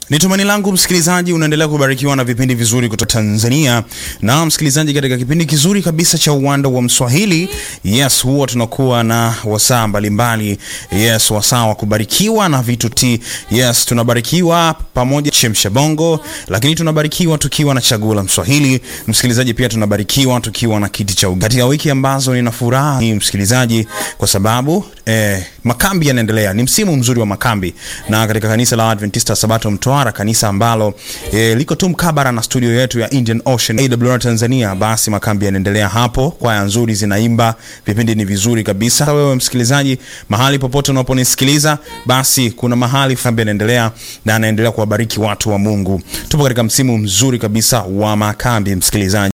Ni tumaini langu msikilizaji, unaendelea kubarikiwa na vipindi vizuri kutoka Tanzania. Na msikilizaji, katika kipindi kizuri kabisa cha uwanda wa Mswahili, yes, huwa tunakuwa na wasaa mbalimbali, yes, wasaa wa kubarikiwa na vitu ti, yes, tunabarikiwa pamoja chemsha bongo, lakini tunabarikiwa tukiwa na chaguo la Mswahili. Msikilizaji, pia tunabarikiwa tukiwa na kiti cha uga. Katika wiki ambazo nina furaha hii msikilizaji, kwa sababu eh, makambi yanaendelea, ni msimu mzuri wa makambi, na katika kanisa la Adventista Sabato Mtwara, kanisa ambalo e, liko tu mkabara na studio yetu ya Indian Ocean AWR Tanzania, basi makambi yanaendelea hapo, kwaya nzuri zinaimba, vipindi ni vizuri kabisa. Sasa wewe msikilizaji, mahali popote unaponisikiliza, basi kuna mahali kambi yanaendelea na anaendelea kuwabariki watu wa Mungu. Tupo katika msimu mzuri kabisa wa makambi, msikilizaji.